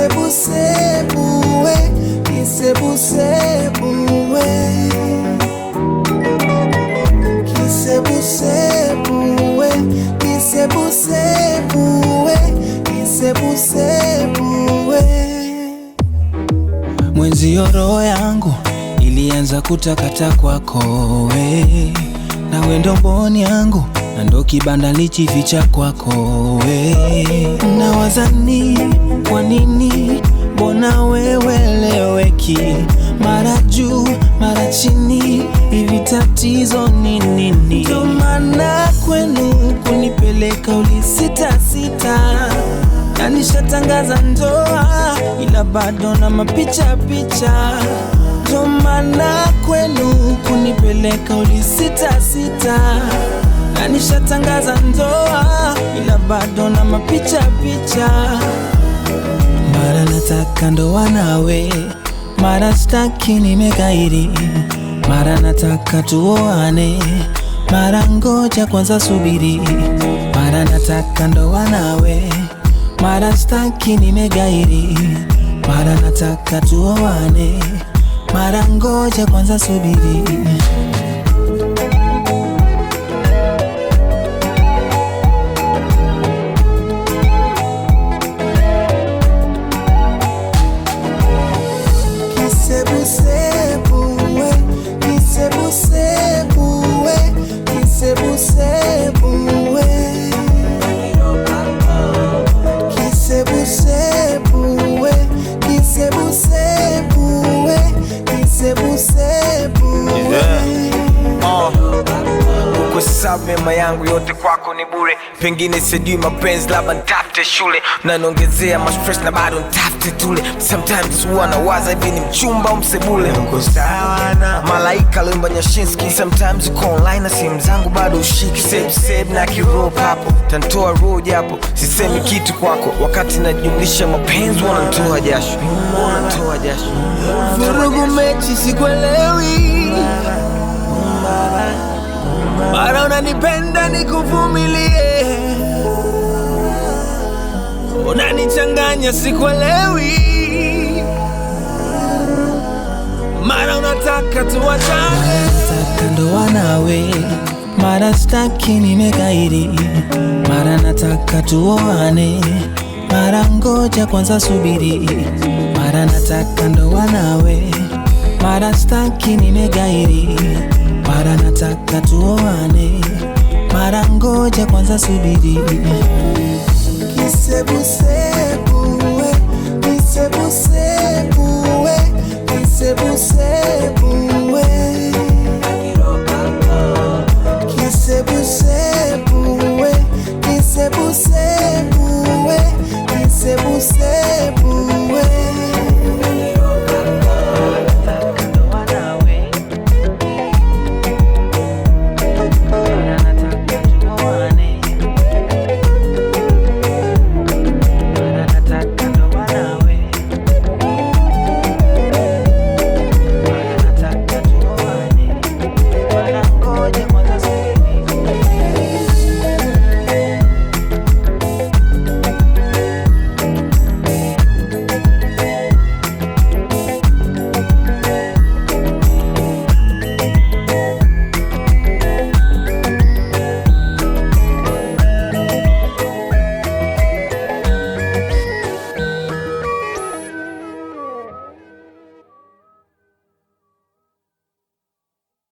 kisebusebuwe kisebusebuwe kisebusebuwe kisebusebuwe kisebusebuwe Mwenzio roho yangu ilianza kutakata kwako we, na wendo mboni yangu na ndo kibanda lichificha kwako we. Nawazani kwa nini, mbona weweleweki, mara juu mara chini, hivi tatizo ni nini? Ndo maana kwenu kunipeleka ulisitasita na nishatangaza ndoa ila bado na mapicha picha, ndo maana kwenu kunipeleka ulisita sita, na nishatangaza ndoa ila bado na mapicha picha. Mara nataka ndoa nawe, mara staki nimekaidi, mara nataka tuoane, mara ngoja kwanza subiri, mara nataka ndoa nawe mara staki nimegairi, mara nataka tuoane, mara ngoja kwanza subiri. kisebusebuwe kisebusebuwe kisebusebuwe kisebusebuwe kisebusebuwe kisebusebuwe kuhesabu mema yangu yote kwako ni bure pengine sijui mapenzi labda ntafute shule naniongezea mastress na bado ntafute tule sometimes huwa nawaza hivi ni mchumba au msebule uko sawa na malaika limba nyashinski sometimes uko online na simu zangu bado ushiki save save na kirop hapo tantoa roho japo sisemi kitu kwako wakati najumlisha mapenzi wanantoa jasho wanantoa jasho Vurugu mechi sikuelewi, mara unanipenda nikuvumilie, unanichanganya sikuelewi, mara unataka tuwachane, nataka ndoa nawe, mara staki nimekaidi, mara nataka tuoane, mara ngoja kwanza subiri, mara nataka ndoa nawe, mara staki nimegairi, mara nataka tuoane, mara ngoja kwanza subiri. kisebusebu